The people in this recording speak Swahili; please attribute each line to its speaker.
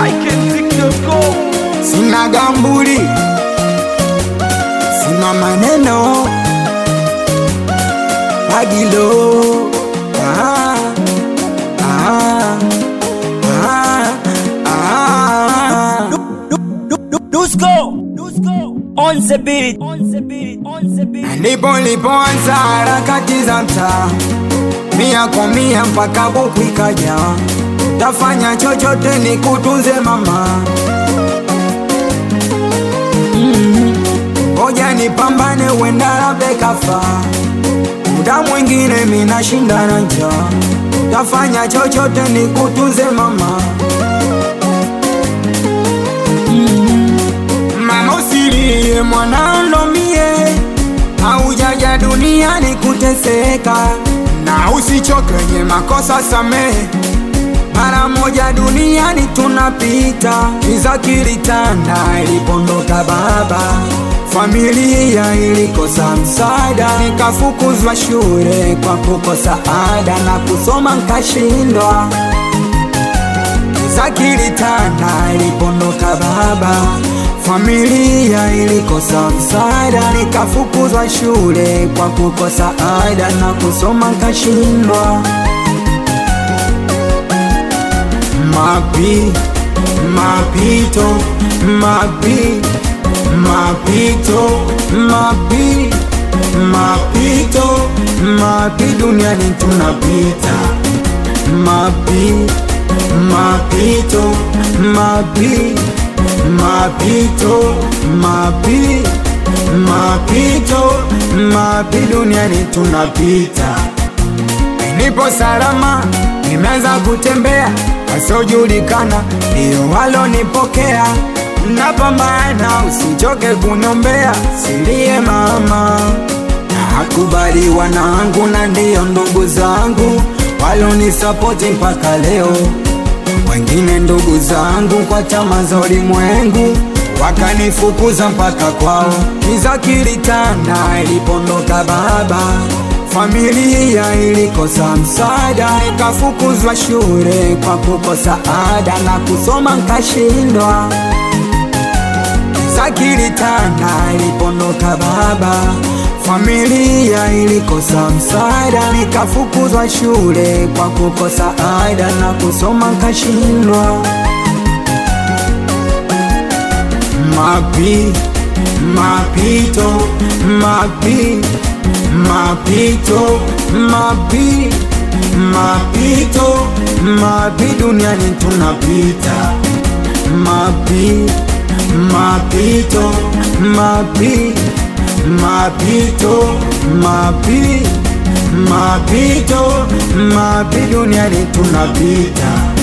Speaker 1: ikmziki.com
Speaker 2: sina gambuli, sina maneno Agilo ah, ah, ah, ah.
Speaker 3: Dusko, Dusko, on the beat, on the beat, on the beat.
Speaker 2: Ndipo nilipoanza harakati za mtaa, mia kwa mia mpaka buku ikaja. Tafanya chochote nikutunze mama, ngoja nipambane, uenda labda kafa. Muda mwingine mina shinda na njaa, tafanya chochote nikutunze mama. Mama usilie mwanando mie, haujaja duniani kuteseka, na usichoke nye makosa samehe. Mara moja duniani tunapita, kiza kilitanda ilipondoka baba, familia ilikosa msaada, nikafukuzwa shule kwa kukosa ada na kusoma nkashindwa Giza kilitanda ilipondoka baba, familia ilikosa msaada, nikafukuzwa shule kwa kukosa ada na kusoma nkashindwa. Mapi, mapito, mapi, mapito, mapi, mapito, mapi, duniani tunapita mapi mapito mapi mapito mapi mapito mapi duniani tunapita nipo salama nimeanza kutembea wasiojulikana ndio walonipokea napambana usichoke kunyombea silie mama nakubali wanangu na ndiyo ndugu zangu walonisapoti mpaka leo, wengine ndugu zangu kwa chama za ulimwengu wakanifukuza mpaka kwao. Kiza kilitanda ilipondoka baba, familia ilikosa msaada, nikafukuzwa shule kwa kukosa ada na kusoma nkashindwa. Kiza kilitanda ilipondoka baba, familia ilikosa msaada, nikafukuzwa shule kwa kukosa ada na kusoma nkashindwa. Mapi, mapito, mapi, mapito, mapi, mapito, mapi, duniani tunapita. Mapi, mapito, mapi, mapito, mapi, mapito, mapi, duniani tunapita.